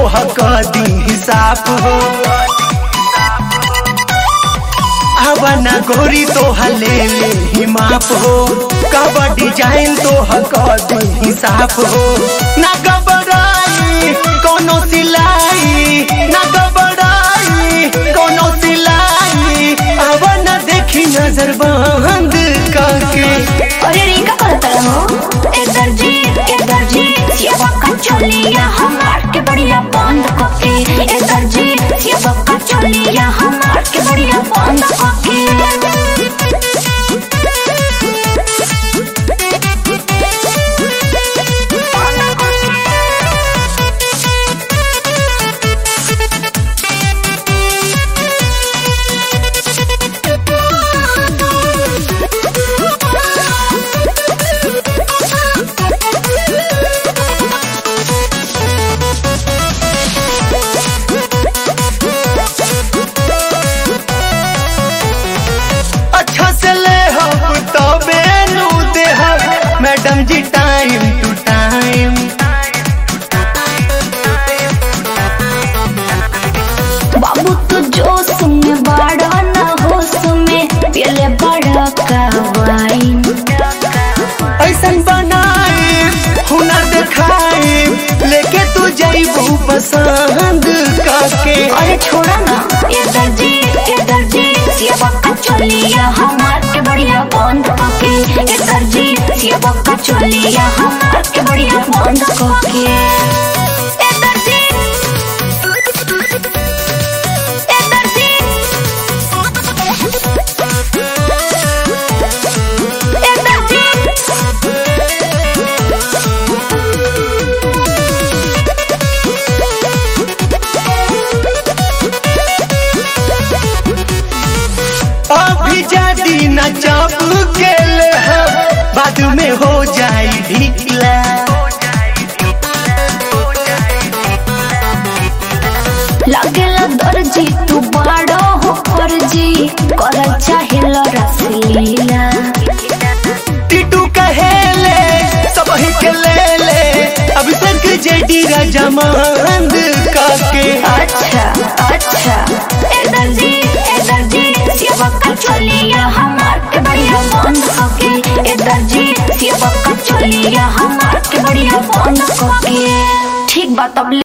तोहर दी हिसाब हो आवना गोरी तोहर ले ले ही माप हो कब डिजाइन तोहर दी हिसाब हो ना घबराई कोनो सिलाई ना घबराई कोनो सिलाई आवना देखी नजर बंद करके अरे रिंका करता हो ए दर्जी ए दर्जी सेवा का चोलिया हमार के बढ़िया बंद कके ए दर्जी सेवा का चोलिया हमार के बढ़िया बंद कके अच्छा से ले हम तो बेनू दे हम मैडम जी टाइम टू टाइम बाबू तू जोश में बड़ा ना होश में पहले बड़ा का वाइन ऐसन बनाए हुनर दिखाए लेके तू जाइबू पसंद करके अरे छोड़ा ना ये दर्जी ये दर्जी सेवा का चोलिया हमार के बढ़िया बंद कके ये दर्जी सेवा का चोलिया हमार के बढ़िया बंद कके ये दर्जी ये दर्जी ये दर्जी अभी जादी न चाप के ले हम बाद में हो जाई ढीला लागेला दर्जी तू बड़ा हो फर्जी कर चाहे रसलीला टिटू कहेले सब ही के ले ले अभी तक जेडी रजमंद करके अच्छा अच्छा ए दर्जी ए दर्जी सेवा का चोलिया हमार के बढ़िया बंद कके ए दर्जी सेवा का चोलिया हमार के बढ़िया बंद कके ठीक बात अब